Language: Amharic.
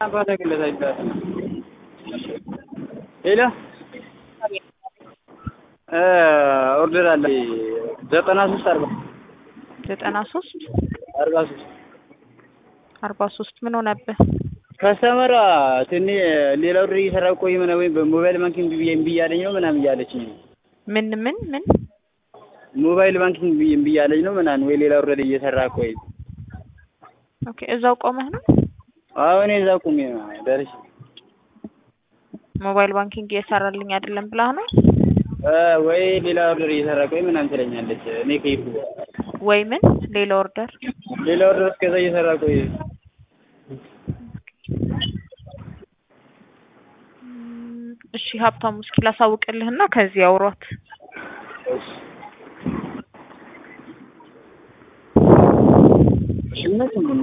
ሄሎ ኦርደር አለ ዘጠና ሶስት አርባ ዘጠና ሶስት አርባ ሶስት አርባ ሶስት ምን ሆነብህ? ከስተመሯ ትን ሌላ ኦርደር እየሰራ ቆይ ምናምን ወይም በሞባይል ባንኪንግ ብዬ እምቢ እያለኝ ነው ምናምን እያለችኝ ነው። ምን ምን ምን ሞባይል ባንኪንግ ብዬ እምቢ እያለኝ ነው ምናምን ወይ ሌላ ኦርደር እየሰራ ቆይ ኦኬ እዛው ቆመህ ነው? አሁን እዛ ቁሜ ነው ደርሼ ሞባይል ባንኪንግ እየሰራልኝ አይደለም ብላህ ነው ወይ ሌላ ኦርደር እየሰራ ቆይ ምናምን ትለኛለች። እኔ ከይፉ ወይ ምን ሌላ ኦርደር ሌላ ኦርደር እስከዛ እየሰራ ቆይ እሺ ሀብታሙ እስኪ ላሳውቅልህና ከዚህ አውሯት። እሺ